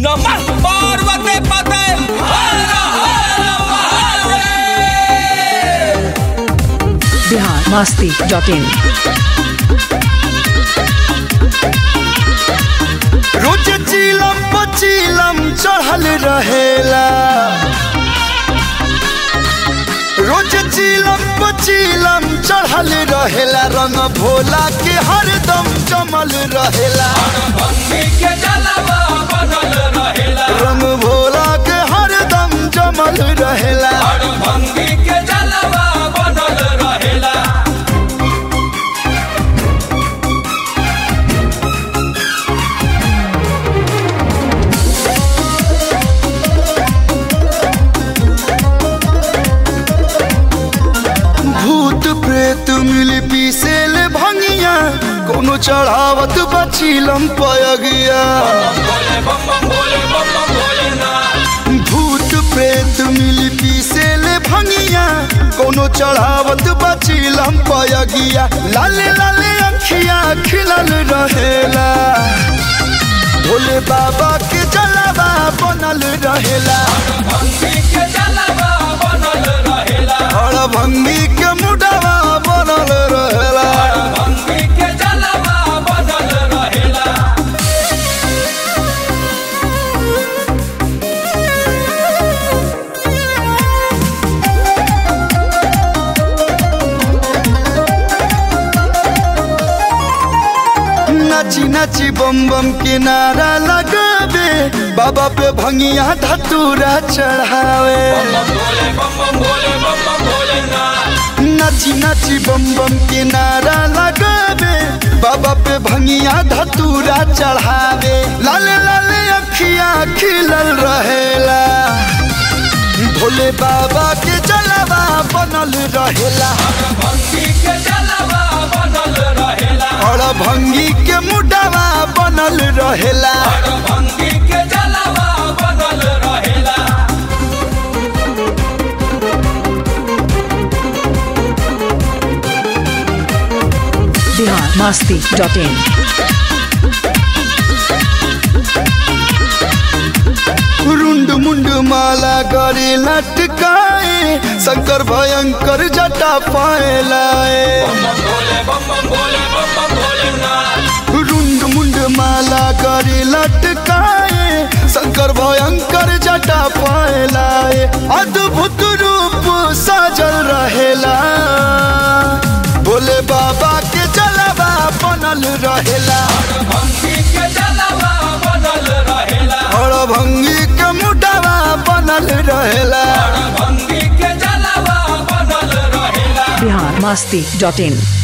नमः पार्वती पते हर हर महादेव बिहार मस्ती डॉट इन रोज चीलम पचीलम चढ़ल रहेला रोज चीलम पचीलम चढ़ल रहेला रंग भोला के हरदम जमल रहेला भक्ति के जलवा बनल रहेला रंग भोला के हरदम जमल रहेला हर भंगी के जलवा बनल रहेला भूत प्रेत मिल पीसेल भंगिया कोनो चढ़ावत बचीलम पयगिया भोले बम बम भोले बम बम भोले ना भूत प्रेत मिल पीसेल भंगिया कोनो चढ़ावत बचीलम पयगिया लाले लाले अखिया खिलल रहेला भोले बाबा के जलवा बनल रहेला भक्ति के जलवा बनल रहेला और भंगी के मुडवा बनल रहेला भक्ति के जलवा बनल रहेला नाची नाची बम बम के नारा लगावे बाबा पे भंगिया धतूरा चढ़ावे भोले बम बम भोले बम बम भोले ना नाची नाची बम बम के नारा लगावे बाबा पे भंगिया धतूरा चढ़ावे लाले लाले अखिया खिलल रहेला भोले बाबा के जलवा बनल रहेला भक्ति के जलवा बनल रहेला और भंगी के मुडवा बनल रहेला भक्ति के जलवा बनल रहेला बिहार मस्ती डॉट इन रुंड मुंड माला करे लटकाए शंकर भयंकर जटा पाए लाए भोले बम बम भोले बम बम भोले ना रुंड मुंड माला करे लटकाए शंकर भयंकर जटा पाए लाए अद्भुत रूप साजल रहेला भोले बाबा के जलवा बनल रहेला भक्ति के जलवा बनल रहेला और भंगी के मुडवा बनल रहेला भक्ति के जलवा बनल रहेला बिहार मस्ती डॉट इन